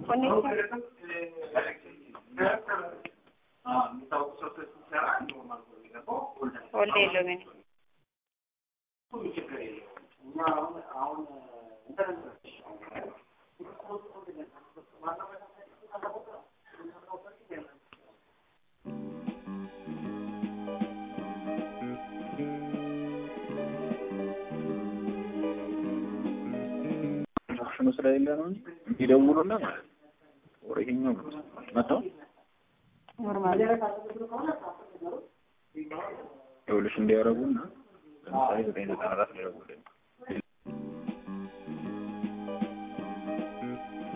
ኮኔክሽን ወልደ የለውም እኔ ሽኑ ስለሌለ ነው እንጂ ይደውሉና ማለት ነው። ወሬ ይኸኛው መጣው ኖርማል ይኸውልሽ እንዲያረጉና ለምሳሌ ዘጠኝ ዘጠና አራት ሊደውልልኝ